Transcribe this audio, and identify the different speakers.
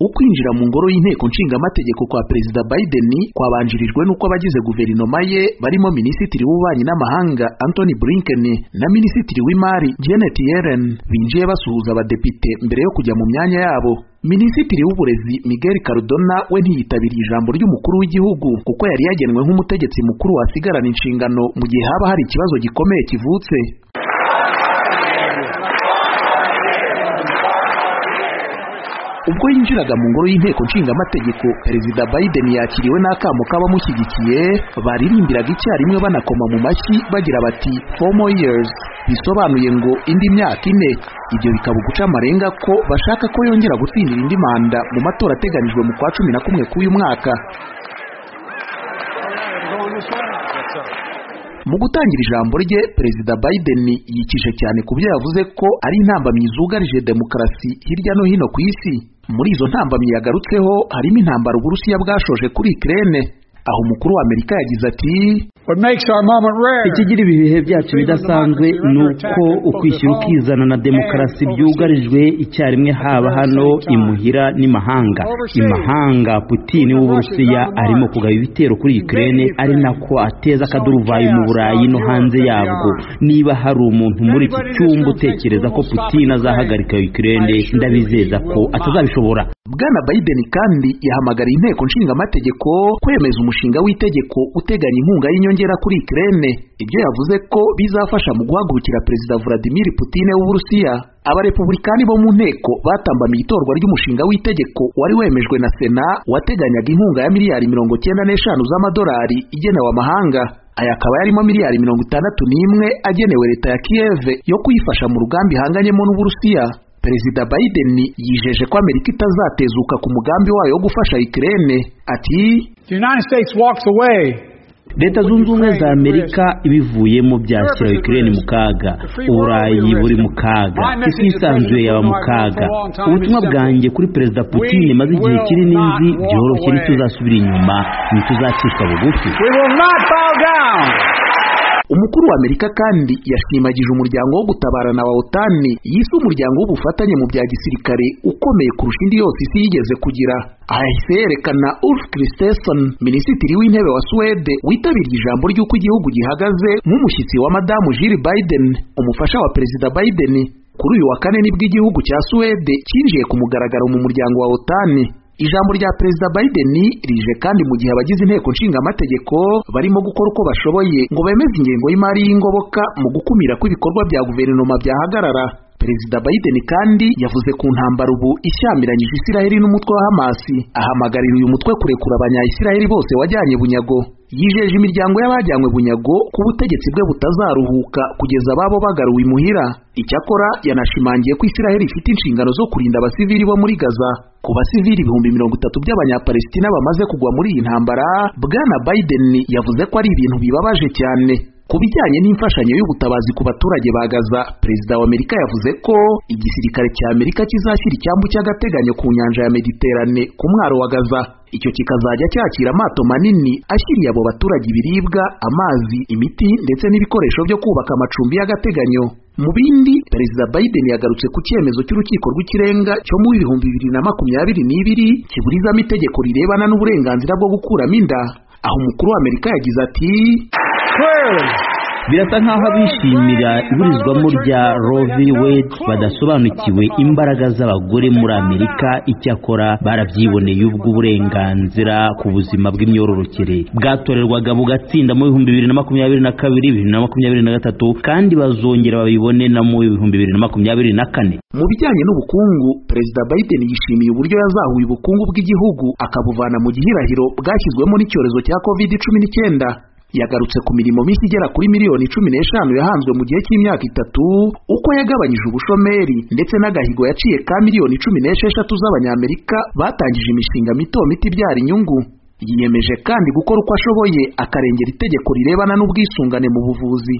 Speaker 1: ukwinjira mu ngoro y'inteko nshingamategeko kwa perezida biden kwabanjirijwe n'uko abagize guverinoma ye barimo minisitiri w'ububanyi n'amahanga anthony blinken na minisitiri w'imari janet yellen binjiye basuhuza abadepite mbere yo kujya mu myanya yabo minisitiri w'uburezi miguel cardona we ntiyitabiriye ijambo ry'umukuru w'igihugu kuko yari yagenwe nk'umutegetsi mukuru wasigarana inshingano mu gihe haba hari ikibazo gikomeye kivutse ubwo yinjiraga mu ngoro y'inteko nshingamategeko perezida biden yakiriwe n'akamo k'abamushyigikiye baririmbiraga icyarimwe banakoma mu mashyi bagira bati four more years bisobanuye ngo indi myaka ine ibyo bikaba uguca amarenga ko bashaka ko yongera gutsindira indi manda mu matora ateganijwe mu kwa cumi na kumwe k'uyu mwaka mu gutangira ijambo rye perezida biden yikije cyane ku byo yavuze ko ari intambamyi zugarije demokarasi hirya no hino ku isi muri izo ntambamyi yagarutseho harimo intambara uburusiya bwashoje kuri ikirere aho umukuru wa amerika yagize ati
Speaker 2: ikigira ibi bihe byacu bidasanzwe ni uko ukwishyira ukizana na demokarasi byugarijwe icyarimwe haba hano imuhira n'imahanga imahanga putin w'uburusiya arimo kugaba ibitero kuri ikirere ari nako ateza akaduruvayo mu burayi no hanze yabwo niba hari umuntu muri iki cyumba utekereza ko putin azahagarika ikirere ndabizeza ko atazabishobora
Speaker 1: bwana biden kandi yahamagariye inteko nshingamategeko kwemeza umushinga w'itegeko uteganya inkunga y'inyongera kuri ikirere ibyo yavuze ko bizafasha mu guhagurukira perezida vladimir putin w'uburusiya abarepubulikani bo mu nteko batambamiye itorwa ry'umushinga w'itegeko wari wemejwe na sena wateganyaga inkunga ya miliyari mirongo cyenda n'eshanu z'amadolari igenewe amahanga aya akaba yarimo miliyari mirongo itandatu n'imwe agenewe leta ya kiyeve yo kuyifasha mu rugamba ihanganyemo n'uburusiya perezida biden yijeje ko amerika itazatezuka ku mugambi wayo wo gufasha ikirere ati
Speaker 2: leta zunze ubumwe za amerika ibivuyemo byashyira ukirere mu kaga uburayi buri mu kaga isi yisanzuye yaba mu kaga ubutumwa bwanjye kuri perezida putin maze igihe kinini nzi byoroshye ntituzasubira inyuma ntituzacishwa bugufi
Speaker 1: umukuru wa amerika kandi yashimagije umuryango wo gutabarana wa otani yise umuryango w'ubufatanye mu bya gisirikare ukomeye kurusha indi yose isi yigeze kugira aha yahise yerekana ulf kristersson minisitiri w'intebe wa suwede witabiriye ijambo ry'uko igihugu gihagaze nk'umushyitsi wa madamu jill biden umufasha wa perezida biden kuri uyu wa kane nibwo igihugu cya suwede cyinjiye ku mugaragaro mu muryango wa otani ijambo rya perezida biden rije kandi mu gihe abagize inteko nshingamategeko barimo gukora uko bashoboye ngo bemeze ingengo y'imari y'ingoboka mu gukumira ko ibikorwa bya guverinoma byahagarara perezida biden kandi yavuze ku ntambara ubu ishyamiranyije isiraheli n'umutwe wa hamasi ahamagarira uyu mutwe kurekura abanyayisiraheli bose wajyanye bunyago yijeje imiryango y'abajyanywe bunyago ku butegetsi bwe butazaruhuka kugeza ababo bagaruwe imuhira icyakora yanashimangiye ko isiraheli ifite inshingano zo kurinda abasivili bo muri gaza ku basivili ibihumbi mirongo itatu by'abanyapalestina bamaze kugwa muri iyi ntambara bwana biden yavuze ko ari ibintu bibabaje cyane ku bijyanye n'imfashanyo y'ubutabazi ku baturage ba gaza perezida wa amerika yavuze ko igisirikare cya amerika kizashyira icyambu cy'agateganyo ku nyanja ya mediterane ku mwaro wa gaza icyo kikazajya cyakira amato manini ashyiriye abo baturage ibiribwa amazi imiti ndetse n'ibikoresho byo kubaka amacumbi y'agateganyo mu bindi perezida biden yagarutse ku cyemezo cy'urukiko rw'ikirenga cyo mu bihumbi bibiri na makumyabiri n'ibiri kiburizamo itegeko rirebana n'uburenganzira bwo gukuramo inda aho umukuru wa amerika yagize ati
Speaker 2: birasa nk'aho abishimira iburizwamo rya rovi wedi badasobanukiwe imbaraga z'abagore muri amerika icyakora barabyiboneye ubwo uburenganzira ku buzima bw'imyororokere bwatorerwaga bugatsinda mu bihumbi bibiri na makumyabiri na kabiri bibiri na makumyabiri na gatatu kandi bazongera babibone na mu bihumbi bibiri na makumyabiri na kane
Speaker 1: mu bijyanye n'ubukungu perezida biden yishimiye uburyo yazahuye ubukungu bw'igihugu akabuvana mu gihirahiro bwashyizwemo n'icyorezo cya kovide cumi n'icyenda yagarutse ku mirimo mishya igera kuri miliyoni cumi n'eshanu yahanzwe mu gihe cy'imyaka itatu uko yagabanyije ubushomeri ndetse n'agahigo yaciye ka miliyoni cumi n'esheshatu z'abanyamerika batangije imishinga mito mito ibyara inyungu yiyemeje kandi gukora uko ashoboye akarengera itegeko rirebana n'ubwisungane mu buvuzi